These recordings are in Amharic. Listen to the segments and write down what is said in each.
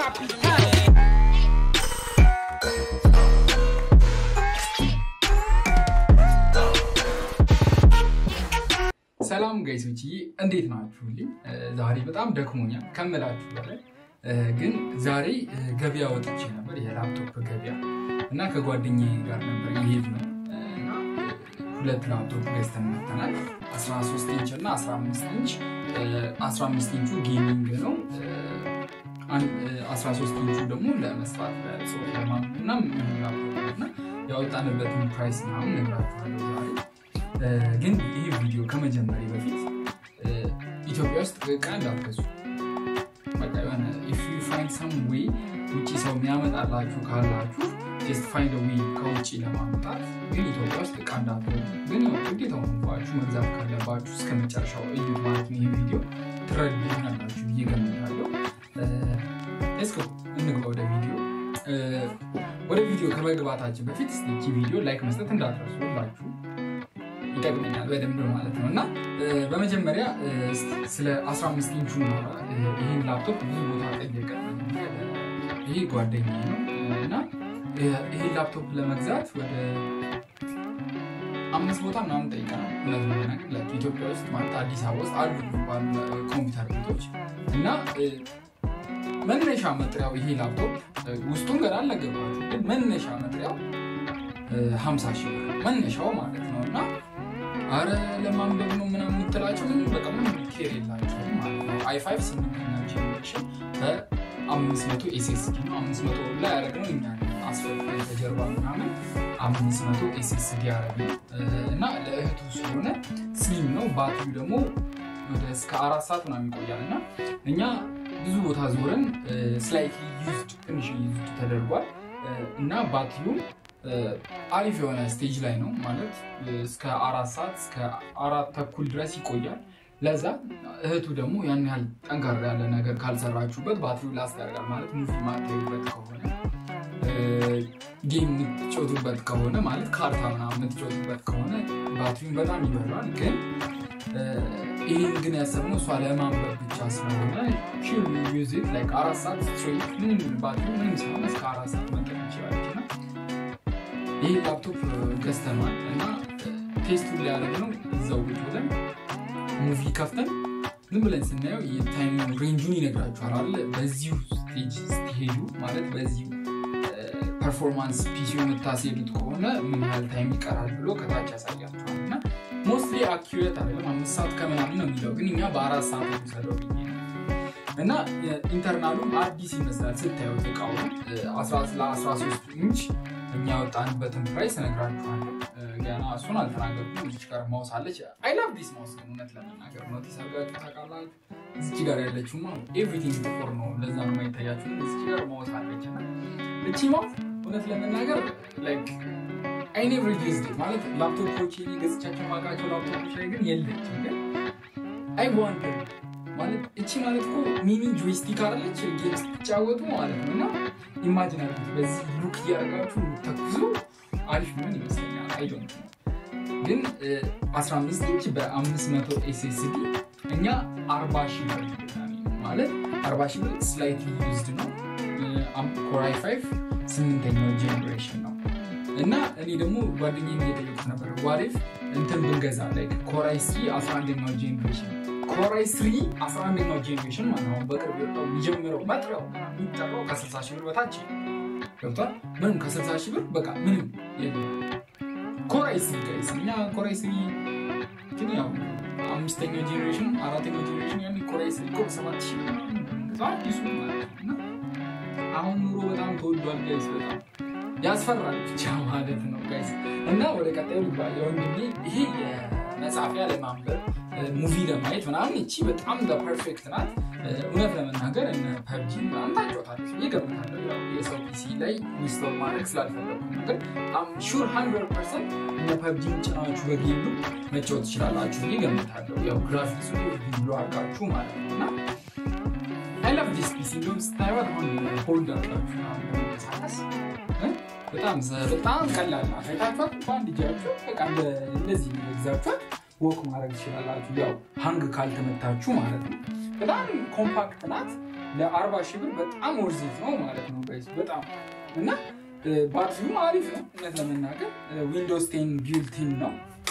drop it. Huh? ሰላም ጋይሶች እንዴት ናችሁልኝ? ዛሬ በጣም ደክሞኛል ከምላችሁ በላይ ግን ዛሬ ገበያ ወጥቼ ነበር፣ የላፕቶፕ ገበያ እና ከጓደኛዬ ጋር ነበር የሄድ ነው እና ሁለት ላፕቶፕ ገዝተን መጥተናል። 13 ኢንች እና 15 ኢንች። 15 ኢንቹ ጌሚንግ ነው። 13 ኢንቹ ደግሞ ለመስራት ለጽሁፍ ለማንበብ እና ላፕቶፕ ነው እና ያወጣንበትን ፕራይስ ምናምን ነግራችኋለሁ ዛሬ ግን ይህ ቪዲዮ ከመጀመሪያ በፊት ኢትዮጵያ ውስጥ እቃ እንዳትገዙ። በቃ የሆነ ኢፍ ዩ ፋይንድ ሰም ዌይ ውጭ ሰው የሚያመጣላችሁ ካላችሁ ጀስት ፋይንድ ዌይ ከውጭ ለማምጣት ግን ኢትዮጵያ ውስጥ እቃ እንዳትገዙ። ግን ያው ግዴታ ሆኑባችሁ መግዛት ካለባችሁ እስከ መጨረሻው እዩ ማለት ነው። ይህ ቪዲዮ ትረዱኛላችሁ ብዬ ገምታለሁ። እስኮ እንግባ ወደ ቪዲዮ። ወደ ቪዲዮ ከመግባታችን በፊት እስኪ ቪዲዮ ላይክ መስጠት እንዳትረሱ ሁላችሁ ይጠቅመኛል በደንብ ማለት ነው። እና በመጀመሪያ ስለ 15 ኢንቹ ይህን ላፕቶፕ ብዙ ቦታ ጠየቀ። ይሄ ጓደኛ ነው እና ይህን ላፕቶፕ ለመግዛት ወደ አምስት ቦታ ምናምን ጠይቀናል። እውነት ለመናገር ኢትዮጵያ ውስጥ ማለት አዲስ አበባ ውስጥ አሉ ባሉ ኮምፒውተር ቤቶች እና መነሻ መጥሪያው ይሄ ላፕቶፕ ውስጡን ገና አልነገርኳችሁም፣ ግን መነሻ መጥሪያው 50 ሺህ ብር መነሻው ማለት ነው እና አረ ለማንበብ ነው ምናምን የምትላቸው ምንም በቃ ምንም ኬር የላቸውም ማለት ነው። አይ ፋይቭ ስምንተኛ ጄኔሬሽን በአምስት መቶ ኤስኤስዲ ነው። አምስት መቶ ላይ ያደረግነው እኛ አስፈልግ ተጀርባ ምናምን አምስት መቶ ኤስኤስዲ ያደረግነው እና ለእህቱ ስለሆነ ስሊም ነው። ባትሪው ደግሞ ወደ እስከ አራት ሰዓት ምናምን ይቆያል እና እኛ ብዙ ቦታ ዞረን ስላይትሊ ዩዝድ ትንሽ ዩዝድ ተደርጓል እና ባትሪውም አሪፍ የሆነ ስቴጅ ላይ ነው ማለት እስከ አራት ሰዓት እስከ አራት ተኩል ድረስ ይቆያል። ለዛ እህቱ ደግሞ ያን ያህል ጠንካራ ያለ ነገር ካልሰራችሁበት ባትሪው ላስት ያደርጋል ማለት ሙቪ ማታዩበት ከሆነ ጌም የምትጮቱበት ከሆነ ማለት ካርታ ምናምን የምትጮቱበት ከሆነ ባትሪውን በጣም ይበላል። ግን ይህን ግን ያሰብነው እሷ ለማንበብ ብቻ ስለሆነ ዩዚት ላይክ አራት ሰዓት ስትሬት ምንም ባትሪ ምንም ሲሆን እስከ አራት ሰዓት መጠቀም ይችላለች እና ይህ ላፕቶፕ ገዝተናል እና ቴስቱን ሊያደርግ ነው። እዛው ቁጭ ብለን ሙቪ ከፍተን ዝም ብለን ስናየው የታይም ሬንጁን ይነግራችኋል አለ በዚሁ ስቴጅ ስትሄዱ ማለት በዚሁ ፐርፎርማንስ ፒሲ የምታስሄዱት ከሆነ ምን ያህል ታይም ይቀራል ብሎ ከታች ያሳያችኋል እና ሞስትሊ አኪሬት አይደለም አምስት ሰዓት ከምናምን ነው የሚለው ግን እኛ በአራት ሰዓት የሚሰደው ብዬ ነው እና ኢንተርናሉም አዲስ ይመስላል ስታዩት እቃውን ለ13 ኢንች እኛ ወጣንበትን ፕራይስ እነግራችኋለሁ። ገና እሱን አልተናገርኩም። እዚች ጋር ማውስ አለች። አይ ላቭ ዲስ ማውስ ግን እውነት ለመናገር ኖቲስ አድርጋችሁ ታውቃላችሁ? እዚች ጋር ያለችው ኤቭሪቲንግ ጥቁር ነው፣ ለዛ ነው የማይታያችሁ። እዚች ጋር ማውስ አለች እና እቺ ማውስ እውነት ለመናገር ላይክ አይ ኔቨር ዩዝድ ማለት ላፕቶፖች ገዝቻቸው ማውቃቸው ላፕቶፖች ላይ ግን የለችም። ግን አይ ዋንደር ማለት እቺ ማለት እኮ ሚኒ ጆይስቲክ አለች ጌም ስትጫወቱ ማለት ነው እና ኢማጂን አድርጉት በዚህ ሉክ እያደረጋችሁ ተኩሱ አሪፍ ምን ይመስለኛል። አይ ዶንት ነው ግን 15 ኢንች በ500 ኤስኤስዲ እኛ 40 ሺህ ብር ማለት 40 ሺህ ብር ስላይትሊ ዩዝድ ነው። ኮራይ 5 ስምንተኛው ጄኔሬሽን ነው እና እኔ ደግሞ ጓደኛዬን እየጠየቁት ነበር ዋሬፍ እንትን ብንገዛ ላይ ኮራይ 3 11ኛው ጄኔሬሽን ኮራይ ስሪ 11ኛው ጄኔሬሽን ማለት ነው። በቅርብ የወጣው የሚጀምረው መጥሪያው የሚጠራው ከ60 ሺህ ብር በታች ገብቷል። ምንም ከ60 ሺህ ብር በቃ ምንም የለም። ኮራይ ስሪ ጋይስ እኛ ኮራይ ስሪ ግን ያው አምስተኛው ጄኔሬሽን አራተኛው ጄኔሬሽን ያኔ ኮራይ ስሪ እኮ ሰባት ሺህ አዲሱ ማለት ነው። እና አሁን ኑሮ በጣም ተወዷል ጋይስ፣ በጣም ያስፈራል ብቻ ማለት ነው ጋይስ። እና ወደ ቀጣዩ ልግባ። የወንድሜ ይሄ የመጻፊያ ለማንበብ ሙቪ ለማየት ምናምን እቺ በጣም ፐርፌክት ናት። እውነት ለመናገር እነ ፐብጂ ምናምን ታጫወታለች ብዬ ገምታለሁ። የሰው ፒሲ ላይ ኢንስቶል ማድረግ ስላልፈለኩ ነገር ሹር ሀንድረድ ፐርሰንት እነ ፐብጂን ጭናችሁ በጌሉ መጫወት ትችላላችሁ ብዬ ገምታለሁ። ያው ግራፊክሱ ብሎ አድርጋችሁ ማለት ነው እና አይ ላቭ ዲስ ፒሲ እንደውም ስታዩት አሁን ሆልድ አድርጋችሁ መንቀሳቀስ በጣም በጣም ቀላል ናት። አይታችኋት በአንድ እጃችሁ በቃ እንደዚህ ይዛችኋት ወክ ማድረግ ትችላላችሁ። ያው ሀንግ ካልተመታችሁ ማለት ነው። በጣም ኮምፓክት ናት። ለአርባ ሺህ ብር በጣም ወርዚት ነው ማለት ነው ጋይስ በጣም እና ባትሪውም አሪፍ ነው እውነት ለመናገር ዊንዶውስ ቴን ቢልቲን ነው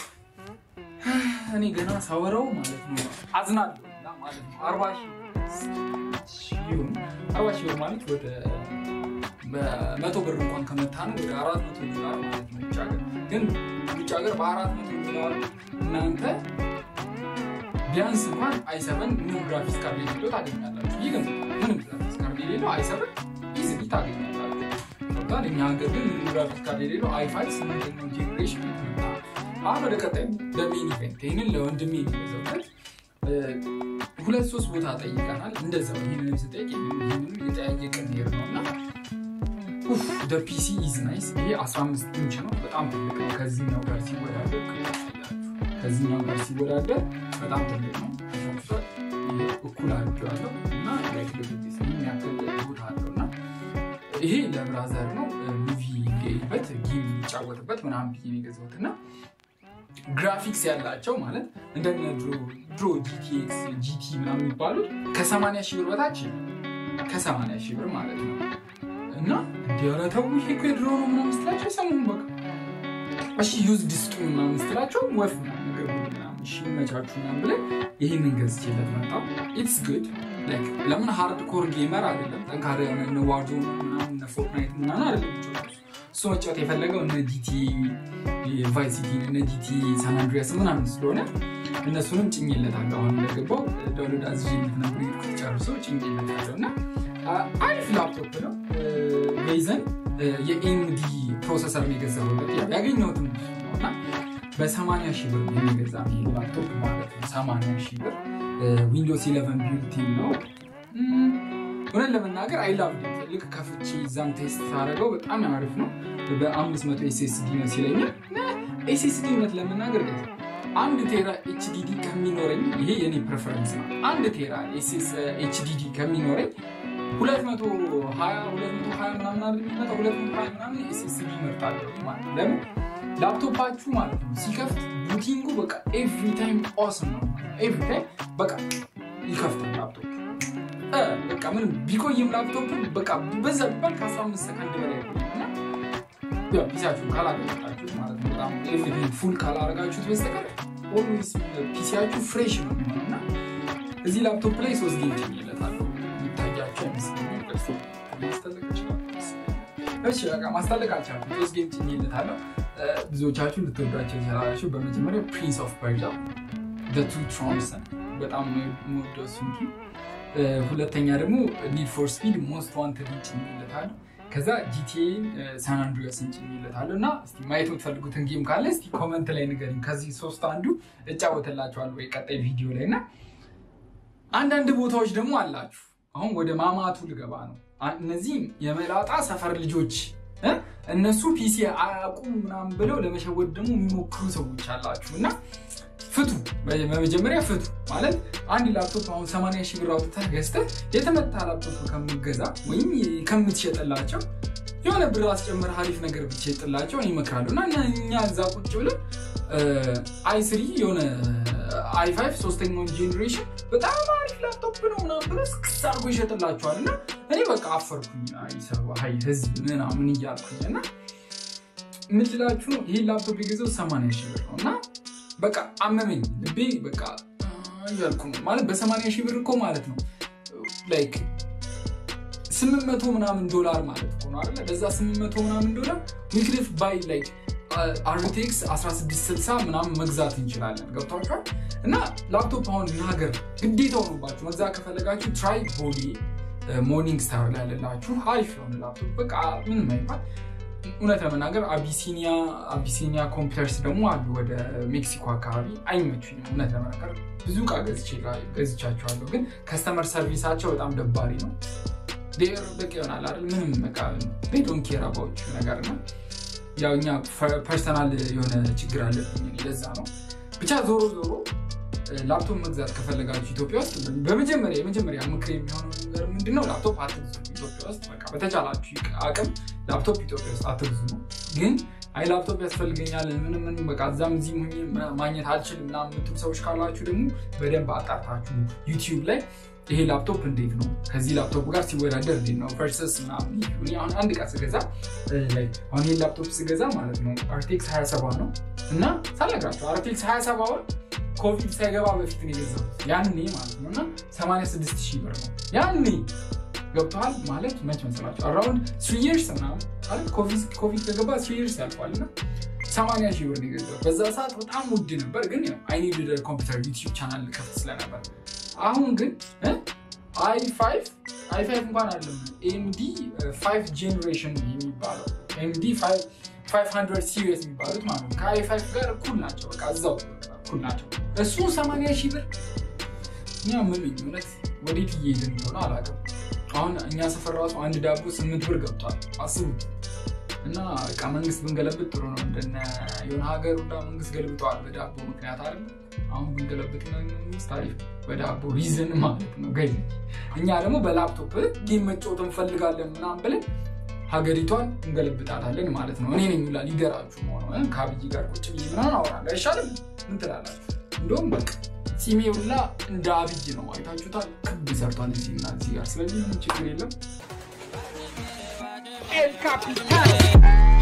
እኔ ገና ሳወራው ማለት ነው አዝናለሁ እና ማለት ነው አርባ ሺህ ይሁን አርባ ሺህ ብር ማለት ወደ በመቶ ብር እንኳን ከመታ ነው ወደ አራት መቶ ዶላር ማለት ነው ውጭ ሀገር ግን ውጭ ሀገር በአራት መቶ ዶላር እናንተ ቢያንስ እንኳን አይሰበን ምንም ግራፊክስ ካርድ የሌለው ታገኛላችሁ ይህ ግን ምንም ግራፊክስ ካርድ የሌለው አይሰበን ኢዝሊ ታገኛላችሁ ገብቷል እኛ ሀገር ግን ምንም ግራፊክስ ካርድ የሌለው አይፋይ ስምንተኛው ጄኔሬሽን የተመጣ አሁን ወደ ቀጣዩ ለሜን ኢቨንት ይህንን ለወንድሜ የሚገዛውለት ሁለት ሶስት ቦታ ጠይቀናል እንደዛው ይህንን ስጠይቅ ይህንን የጠያየቀን ሄር ነው እና ፒሲ ኢዝ ናይስ ይሄ 15 ኢንች ነው በጣም ትልቅ ነው ከዚህኛው ጋር ሲወዳደር ከዚህኛው ጋር ሲወዳደር በጣም ትልቅ ነው እኩል አድርጌዋለሁ እና ላይክ ልብት የሚያክል ቦታ አለው እና ይሄ ለብራዘር ነው ሙቪ ሊያይበት ጌም ሊጫወትበት ምናምን ብዬ ነው የገዛሁት እና ግራፊክስ ያላቸው ማለት እንደነ ድሮ ጂቲኤክስ ጂቲ ምናምን የሚባሉት ከ80 ሺህ ብር በታች ከ80 ሺህ ብር ማለት ነው እና እንዲያረተው ይሄ እኮ የድሮ ነው ምናምን ስትላቸው ሰሙን በቃ እሺ ዩዝ ድስጡ ምናምን ስትላቸው ወፍ ምናምን ነገር ምናምን እሺ ይመቻችሁ ምናምን ብለን ይህንን ገዝቼለት መጣሁ ኢትስ ጉድ ለምን ሃርድ ኮር ጌመር አይደለም ጠንካራ የሆነ እነ ዋርዞ ምናምን እነ ፎርትናይት ምናምን አይደለም እሱ መጫወት የፈለገው እነ ጂቲ ቫይስ ሲቲ እነ ጂቲ ሳን አንድሪያስ ምናምን ስለሆነ እነሱንም ጭኝለታለሁ አሁን እንደገባው ዳውንሎድ አዝዤለት ነበር የሄድኩት ጨርሶ ጭኝለታለሁ እና አሪፍ ላፕቶፕ ነው ቤዘን የኤምዲ ፕሮሰሰር የገዛሁለት ያገኘሁትም እና በ80 ሺህ ብር የሚገዛ ላፕቶፕ ማለት ነው 80 ሺህ ብር ዊንዶስ 11 ቢልቲን ነው እውነት ለመናገር አይላቭ ልክ ከፍቼ ዛም ቴስት ሳደረገው በጣም አሪፍ ነው በ500 ኤስኤስዲ ነው ሲለኛል ኤስኤስዲ እውነት ለመናገር አንድ ቴራ ኤችዲዲ ከሚኖረኝ ይሄ የኔ ፕሬፈረንስ ነው አንድ ቴራ ኤችዲዲ ከሚኖረኝ 220 ምናምን አይደል የሚመጣው 220 ምናምን ኤስኤስዲ ይመርጣለሁ ማለት ለምን ላፕቶፓችሁ ማለት ነው ሲከፍት ቡቲንጉ በቃ ኤቭሪ ታይም ኦስም ነው ኤቭሪ ታይም በቃ ይከፍታል ላፕቶፕ በቃ ምንም ቢቆይም ላፕቶፕ በቃ በዛ ቢባል ከ15 ሰከንድ በላይ እና ፒሲያችሁ ካላገጣችሁት ማለት ነው በጣም ኤቭሪቲንግ ፉል ካላረጋችሁት በስተቀር ኦልዌይስ ፒሲያችሁ ፍሬሽ ነው የሚሆነው እና እዚህ ላፕቶፕ ላይ ሶስት ጌም ጭኝለታለሁ የሚታያቸው አይመስለኝም ማስታለቅ አልቻልኩም ሶስት ጌም ጭኝለታለሁ ብዙዎቻችሁ ልትወዷቸው ይችላላችሁ በመጀመሪያ ፕሪንስ ኦፍ ፐርዣ ቱ ትሮንሰን በጣም የምወደው እሱን ሁለተኛ ደግሞ ኒድ ፎር ስፒድ ሞስት ዋንትድ ጭኝለታለሁ ከዛ ጂቲኤን ሳን አንድሪያስን ጭኝለታለሁ እና ማየት የምትፈልጉትን ጌም ካለ እስቲ ኮመንት ላይ ንገሪኝ ከዚህ ሶስት አንዱ እጫወትላችኋለሁ ወይ ቀጣይ ቪዲዮ ላይ እና አንዳንድ ቦታዎች ደግሞ አላችሁ አሁን ወደ ማማቱ ልገባ ነው እነዚህም የመላጣ ሰፈር ልጆች እነሱ ፒሲ አያውቁም ምናምን ብለው ለመሸወድ ደግሞ የሚሞክሩ ሰዎች አላችሁ እና ፍቱ በመጀመሪያ ፍቱ ማለት አንድ ላፕቶፕ አሁን 80 ሺህ ብር አውጥተህ ገዝተህ የተመታ ላፕቶፕ ከምገዛ ወይም ከምትሸጥላቸው የሆነ ብር አስጨምር አሪፍ ነገር ብትሸጥላቸው እኔ እመክራለሁ እና እኛ እዛ ቁጭ ብለን አይ ስሪ የሆነ አይ ፋይቭ ሶስተኛውን ጄኔሬሽን በጣም አሪፍ ላፕቶፕ ነው ምናምን ብሎ ስክስ አድርጎ ይሸጥላቸዋል እና እኔ በቃ አፈርኩኝ ሀይ ህዝብ ምናምን እያልኩኝ እና ምችላችሁ ነው ይህ ላፕቶፕ የገዛው 80 ሺህ ብር ነው እና በቃ አመመኝ ልቤ በቃ እያልኩ ነው ማለት በ80 ሺህ ብር እኮ ማለት ነው ላይክ 800 ምናምን ዶላር ማለት እኮ ነው አይደለ በዛ 800 ምናምን ዶላር ዊክሊፍ ባይ ላይክ አርቴክስ 1660 ምናምን መግዛት እንችላለን ገብቷቸዋል እና ላፕቶፕ አሁን ሀገር ግዴታ ሆኑባችሁ መግዛት ከፈለጋችሁ ትራይ ቦዲ ሞርኒንግ ስታር ላይ ያለላችሁ አሪፍ የሆነ ላፕቶፕ በቃ ምንም አይባል እውነት ለመናገር አቢሲኒያ አቢሲኒያ ኮምፒውተርስ ደግሞ አሉ ወደ ሜክሲኮ አካባቢ አይመቹኝም እውነት ለመናገር ብዙ እቃ ገዝቻቸዋለሁ ግን ከስተመር ሰርቪሳቸው በጣም ደባሪ ነው በቃ ይሆናል አይደል ምንም በቃ ዶን ኬር አባዎች ነገር ነው ያው እኛ ፐርሰናል የሆነ ችግር አለብኝ ለዛ ነው ብቻ ዞሮ ዞሮ ላፕቶፕ መግዛት ከፈለጋችሁ ኢትዮጵያ ውስጥ በመጀመሪያ የመጀመሪያ ምክር የሚሆነው ነገር ምንድነው ላፕቶፕ አትግዙ ኢትዮጵያ ውስጥ በቃ በተቻላችሁ አቅም ላፕቶፕ ኢትዮጵያ ውስጥ አትግዙ ነው ግን አይ ላፕቶፕ ያስፈልገኛል ምንም ምንም በቃ እዛም እዚህም ሆኜ ማግኘት አልችልም ምናምን የምትሉ ሰዎች ካላችሁ ደግሞ በደንብ አጣርታችሁ ዩቲዩብ ላይ ይሄ ላፕቶፕ እንዴት ነው ከዚህ ላፕቶፕ ጋር ሲወዳደር እንዴት ነው ቨርሰስ ምናምን እኔ አሁን አንድ ዕቃ ስገዛ አሁን ይሄን ላፕቶፕ ስገዛ ማለት ነው አርቴክስ 27 ነው እና ሳልነግራቸው አርቴክስ 27 ኮቪድ ሳይገባ በፊት ነው የገዛሁት ያኔ ማለት ነው እና 86 ሺህ ብር ነው ያኔ ገብተዋል ማለት መች መሰላቸው አራውንድ ስሪ ይርስ ምናምን ማለት ኮቪድ ከገባ ስሪ ይርስ ያልፏል እና ሰማንያ ሺህ ብር የገዛሁት በዛ ሰዓት በጣም ውድ ነበር ግን አይ ኒድ ኮምፒውተር ዩቲዩብ ቻናል ከፍት ስለነበር አሁን ግን አይ ፋይቭ አይ ፋይቭ እንኳን አለም ኤምዲ ፋይቭ ጄኔሬሽን የሚባለው ኤምዲ ፋይቭ ሀንድረድ ሲሪየስ የሚባሉት ማለት ነው ከአይ ፋይቭ ጋር እኩል ናቸው በቃ እዛው እኩል ናቸው እሱ ሰማንያ ሺህ ብር እኛ ምን እውነት ወዴት እየሄድን እንደሆነ አላውቅም አሁን እኛ ሰፈር ራሱ አንድ ዳቦ ስምንት ብር ገብቷል አስቡት እና በቃ መንግስት ብንገለብጥ ጥሩ ነው እንደነ የሆነ ሀገር ሁላ መንግስት ገልብጠዋል በዳቦ ምክንያት አለ አሁን ብንገለብጥ መንግስት አሪፍ በዳቦ ሪዝን ማለት ነው ገኝ እኛ ደግሞ በላፕቶፕ ጌም መጫወት እንፈልጋለን ምናምን ብለን ሀገሪቷን እንገለብጣታለን ማለት ነው እኔ ነኝ ሁላ ሊደራችሁ ሆነ ከአብይ ጋር ቁጭ ብዬ ምናምን አወራለሁ አይሻልም ምን ትላላችሁ እንደውም በቃ ሲሜ ሁላ እንደ አብይ ነው አይታችሁታል ክብ ሰርቷል እዚህና እዚህ ጋር ስለዚህ ምንም ችግር የለም El Capitan.